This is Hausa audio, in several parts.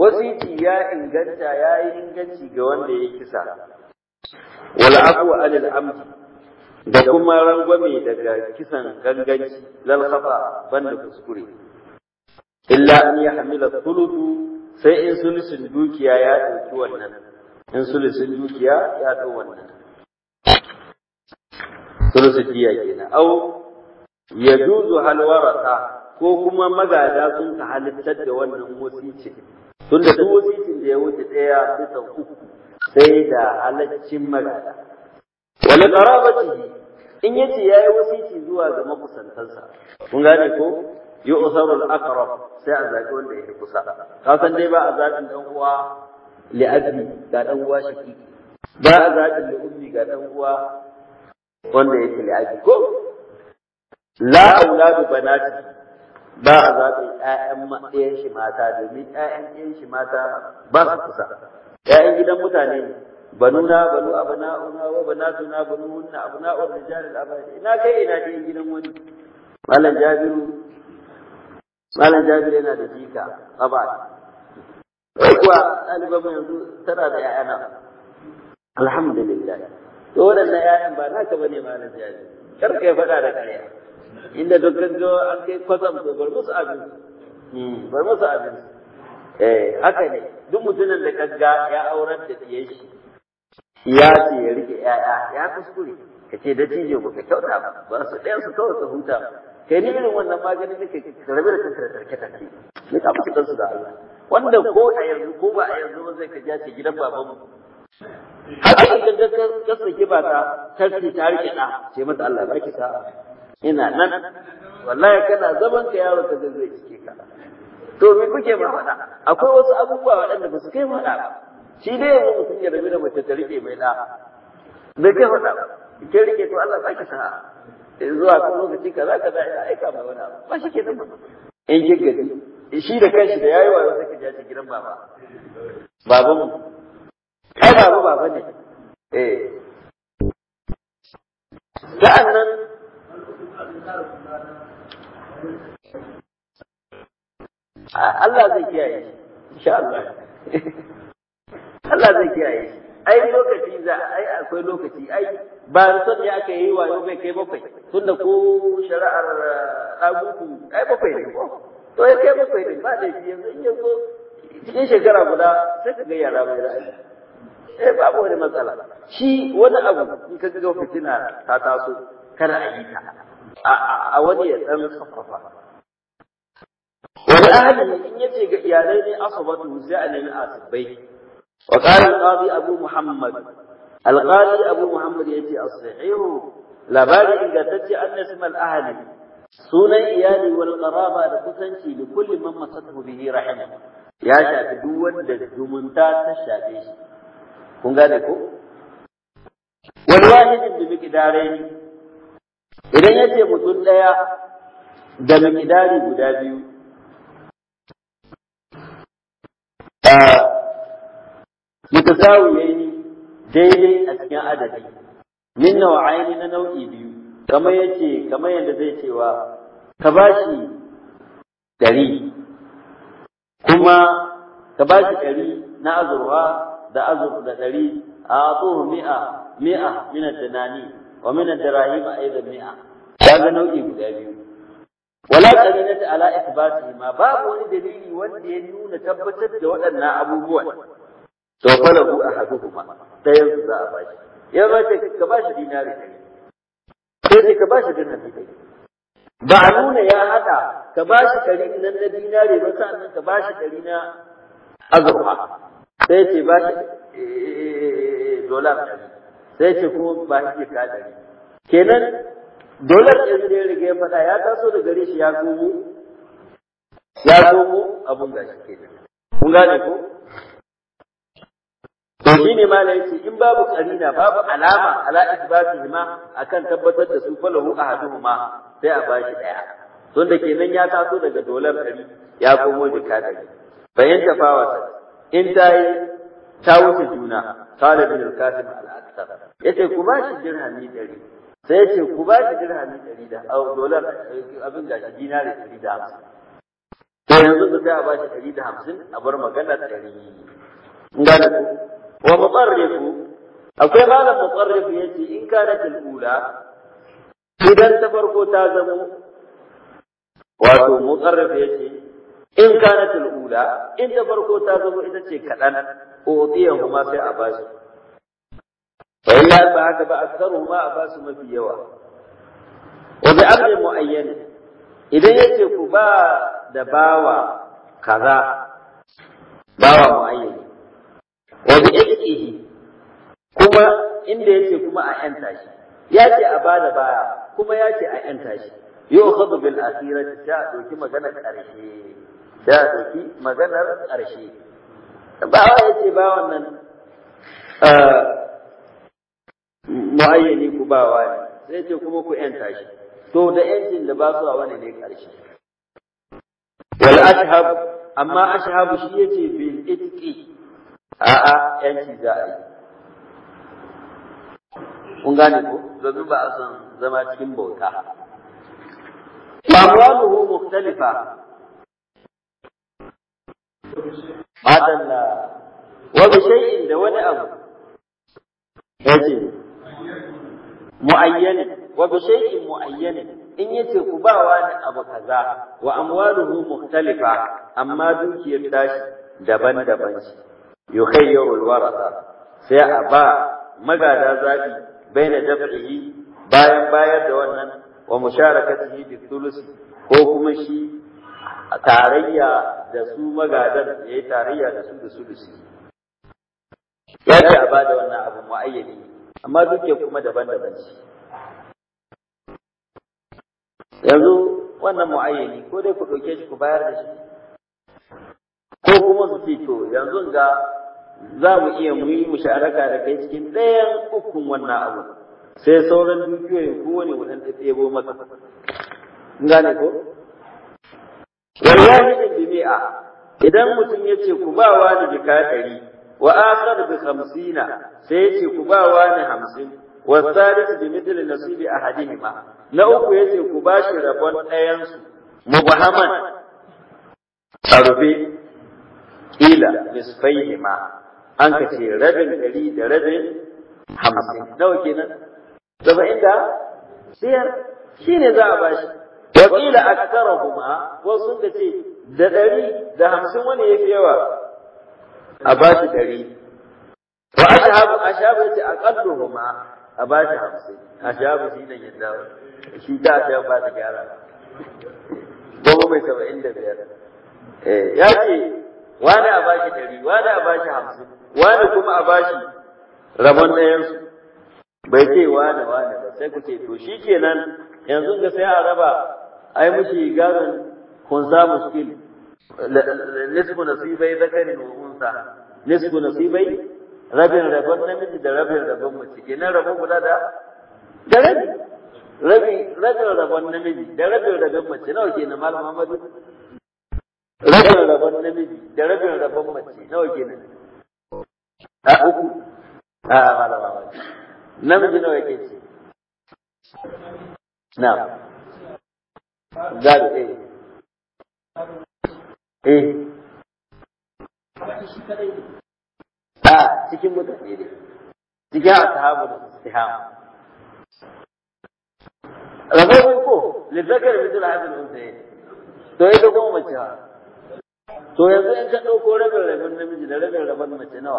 wasiti ya inganta ya yi inganci ga wanda ya kisa wal afu anil amdi da kuma rangwame daga kisan ganganci lal khata banda kuskure illa an ya hamila thuluthu sai in sulusun dukiya ya dauki wannan in sulusun dukiya ya dau wannan sulusun diya kenan au yajuzu hal warasa ko kuma magada sun ka halittar da wannan wasicin tunda duk wasicin da ya wuce ɗaya bisa uku sai da halaccin magada wani qarabatihi in yace yayi wasici zuwa ga makusantansa kun gane ko yu'saru al-aqrab sai a zaɓi wanda ya kusa ka san dai ba a zaɓin dan uwa li'abi ga dan uwa shaki ba a zaɓin li'ummi ga dan uwa wanda yake li'abi ko la auladu banati ba a zaɓin ƴaƴan ɗayan shi mata domin ƴaƴan ɗayan shi mata ba su kusa ƴaƴan gidan mutane ne banuna banu abna'una wa banatuna banuhunna abna'ur rijal al-abadi ina kai ina ɗayan gidan wani malam jabiru malam jabiru yana da jika tsaba kuwa ɗaliban mu yanzu tana da ƴaƴana alhamdulillah to waɗannan ƴaƴan ba naka bane malam jabiru kar ka faɗa da ƙarya inda duk ga an kai kwasam to bar musu abin bar musu abin eh haka ne duk mutumin da kaga ya aurar da diyan shi ya ce ya rike ƴaƴa ya kuskure ka ce da tije ba ka kyauta ba ba su ɗayan su kawai ka huta kai ni irin wannan maganin da ke rabe da kanka da tarke tarke ne ka musu dan su da Allah wanda ko a yanzu ko ba a yanzu ba zai ka ja ce gidan babanmu haka idan ka ka saki ba ta tarki ta rike da ce mata Allah baki sa'a ina nan wallahi kana zaman ka yaro ka zai cike ka to me kuke ma faɗa akwai wasu abubuwa waɗanda ba su kai faɗa ba shi dai yanzu mutum ya rabu da mace ta rike mai da bai kai faɗa ba ke rike to Allah baki sa'a zuwa kan lokaci kaza kaza ya aika mai wani abu ba shi ke nan in ki gaji shi da kanshi da yayi wayo sai ka ja gidan baba baban mu ai baba baba ne eh sa'annan Allah zai kiyaye shi insha Allah Allah zai kiyaye shi ai lokaci za ai akwai lokaci ai ba son ya aka yi wayo bai kai bakwai tunda ko shari'ar dagutu ai bakwai ne ko to ya kai bakwai ne ba da shi yanzu in yanzu cikin shekara guda sai ka ga yara mai ra'ayi eh babu wani matsala shi wani abu in ka ga fitina ta taso kada a yi ta a wani ya dan saffafa wani ahli in yace ga iyalai ne asabatu sai a nemi asibai وقال القاضي أبو محمد القاضي أبو محمد يأتي الصحيح لا بال إذا تجي أن اسم الأهل سونا إيالي والقرابة لكسنشي لكل من مسته به رحمه يا شاف دوان دجمنتا تشافيش kun gane ko wani wahidin da miqdarai idan yace mutum daya da miqdari guda biyu mutasawiyaini daidai a cikin adadi min nau'aini na nau'i biyu kamar yace kamar yadda zai cewa ka bashi dari kuma ka bashi dari na azurwa da azur da dari a tsohu mi'a mi'a min ad-danani wa min ad-dirahim aidan mi'a kaga nau'i guda biyu wala qarinata ala ithbatihi ma babu wani dalili wanda ya nuna tabbatar da waɗannan abubuwan to falahu ahaduhuma dayan su za a bashi ya ba ce ka bashi dinari ɗari sai ce ka bashi dinari ɗari ba a nuna ya haɗa ka bashi ɗari nan na dinari ba sa'annan ka bashi ɗari na azurfa sai ce bashi dolar ɗari sai ce kuma ba shi ka ɗari kenan dolar ɗari da ya riga ya faɗa ya taso da gare shi ya komo ya komo abun gashi kenan kun gane ko To shi ne ma yace in babu karina babu alama ala isbatihi ma akan tabbatar da su falahu ahaduhuma sai a bashi daya. Don da kenan ya taso daga dolar ɗari ya komo da kadari. Bayan tafawata in ta yi ta wuce juna qala bin al-qasim al-akthar yace ku bashi dirhami ɗari sai yace ku bashi dirhami ɗari da au dolar abin da dinari ɗari da hamsin. to yanzu da sai a bashi ɗari da hamsin a bar magana ɗari gane ku wa mutsarrifu akwai malam mutsarrifu ya ce in kana ula idan ta farko ta zamo wato mutsarrifu ya ce in kana ula in ta farko ta zamo ita ce kaɗan utiyahu ma sai a bashi wa illa ba haka ba aksaruhu ma a basu mafi yawa wa bi amrin muayyan idan yace ku ba da bawa kaza bawa muayyan wa bi itqihi kuma inda yace kuma a yanta shi yace a bada baya kuma yace a yanta shi yu'khadhu bil akhirati ta doki maganar karshe ta doki maganar karshe bawa yace ba wannan muayyani ku bawa ne sai ce kuma ku yanta shi to da yancin da ba su a wani ne karshe wal ashhab amma ashhab shi yace bil itqi a a yanci za a yi kun gane ko domin ba a san zama cikin bauta amwaluhu mukhtalifa adalla wa bi shay'in da wani abu yace mu'ayyan wa bi shay'in mu'ayyan in yace ku ba wani abu kaza wa amwaluhu mukhtalifa amma dukiyar tashi daban-daban shi yukhayyaru alwaratha sai a ba magada zabi baina daf'ihi bayan bayar da wannan wa musharakatihi bi thulusi ko kuma shi tarayya da su magadan yayi tarayya da su da su da su ya ce a bada wannan abu mu'ayyani amma duke kuma daban-daban ce yanzu wannan mu'ayyani ko dai ku ɗauke shi ku bayar da shi ko kuma su ce to yanzu ga za mu iya mu yi musharaka da kai cikin ɗayan ukun wannan abu sai sauran dukiyoyin kowane mu ɗan ɗebo masa in gane ko wallahi bi mi'a idan mutum ya ce ku ba wani jika ɗari wa akhar bi khamsina sai ya ce ku ba wani hamsin wa thalith bi mithli nasibi ahadihima na uku ya ce ku ba shi rabon ɗayansu mubahaman a rufe ila nisfaihima an ka ce rabin ɗari da rabin hamsin nawa kenan saba'in da biyar shi ne za a bashi wa ƙila aksarahuma wasu sun ka ce da ɗari da hamsin wani ya fi yawa a bashi ɗari wa ashabu ashabu ya ce aqalluhuma a bashi hamsin ashabu shi ne yadda shi ta ashabu ba ta gyara goma mai saba'in da biyar ya ce wani a bashi ɗari wani a bashi hamsin wani kuma a bashi rabon ɗayansu bai ce wani wani ba sai ku ce to shi kenan yanzu ga sai a raba ai mushi gadon kunsa muskil nisfu nasibai zakarin wa unsa nisfu nasibai rabin rabon namiji da rabin rabon mace kenan rabon guda da da rabi rabi rabin rabon namiji da rabin rabon mace nawa kenan malam Muhammadu rabin rabon namiji da rabin rabon mace nawa kenan a uku a malam Muhammadu namiji nawa yake ce na gado eh eh a cikin mutane ne cikin ashabu da istiham rabai ko lizzakar bitul hadin unsayi to ita kuma mace ha to yanzu in ka dauko rabin rabin namiji da rabin rabin mace nawa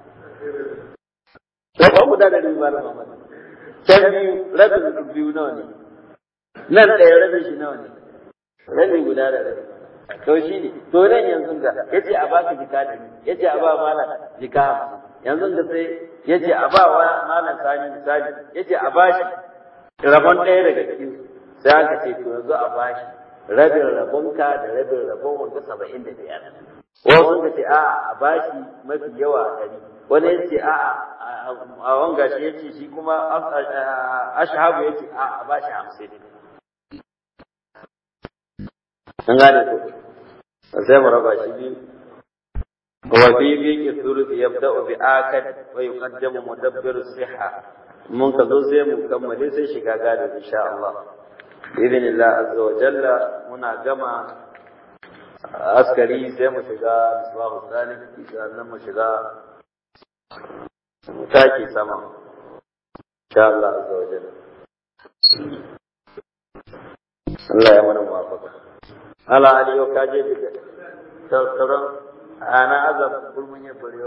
to ba guda da riba da mamaki can biyu rabin biyu nawa ne nan ɗaya rabin shi nawa ne rabin guda da rabin to shi ne to nan yanzu ga yace a baka jika da yace a ba malam jika yanzu da sai yace a ba wa malam sani misali yace a bashi rabon ɗaya daga cikin sai aka ce to yanzu a bashi rabin rabonka da rabin rabon wanda saba'in da biyar wasu ka ce a'a a bashi mafi yawa ɗari wani ya ce a'a a wanga shi ya ce shi kuma ashabu ya ce a'a a bashi hamsin an gane ko sai mu raba shi biyu wa fi biqi thuluth yabda'u bi akad wa yuqaddamu mudabbir siha mun ka zo sai mu kammale sai shiga gado insha Allah bi idhnillah azza wa jalla muna gama askari sai mu shiga misbahu sani sannan mu shiga mu take sama insha Allah azza wa jalla Allah ya mana muwafaka ala aliyo kaje da sauran ana azab gurmun ya bare